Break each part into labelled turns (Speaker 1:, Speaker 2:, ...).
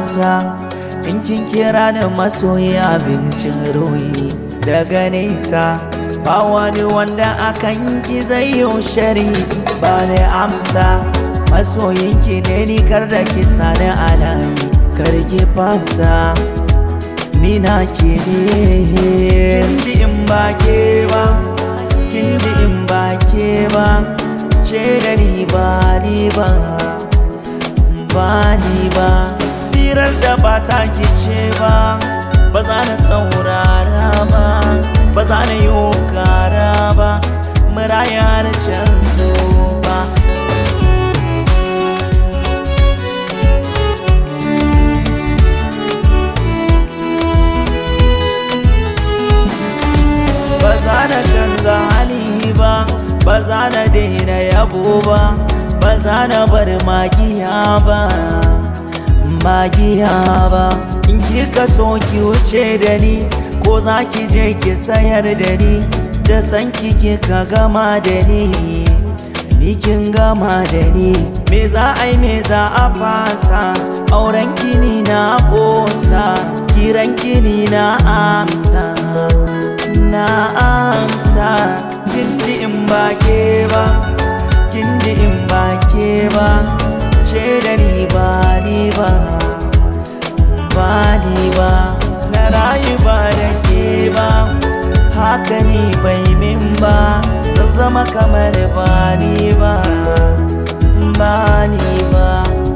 Speaker 1: amsa in kin kira ni masoyi abincin ruhi daga nesa ba wani wanda akan ki zai yi shari ba ni amsa masoyinki ne ni kar da ki sani alayi kar ki fasa ni na ke ne kin ji in ba ke ba kin ji in ba ke ba ce da ni ba ni ba ba ni ba firar da ba ta ki ce ba ba za na saurara ba ba za na yi kara ba muraya na canzo ba ba za na canza hali ba ba za na daina yabo ba ba za na bar magiya ba magiya ba in kika so ki wuce da ni ko za ki je ki sayar da ni da san ki kika gama da ni ni kin gama da ni me za a yi me za a fasa auren kini na kosa kiran kini na amsa na amsa kin ji in ba ke ba kin ji in ba ke ba ce da ni ba ni ba ba ni ba na rayu ba da ke ba haka ni bai min ba zan zama kamar ba ni ba ba ni ba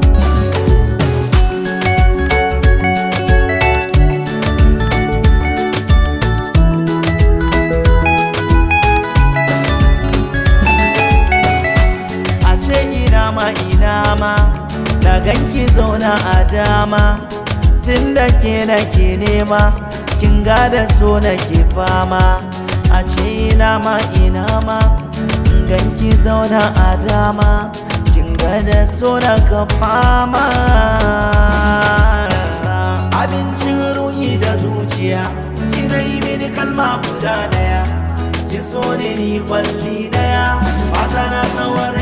Speaker 1: a ce ina ma ina ma na ganki zauna a dama tun da ke nake nema kin da so nake fama a ce ina ma ina ma ganki zauna a dama kin da so naka fama abincin ruhi da zuciya kina yi mini kalma guda daya ki so ne ni kwalli daya fata na tsawar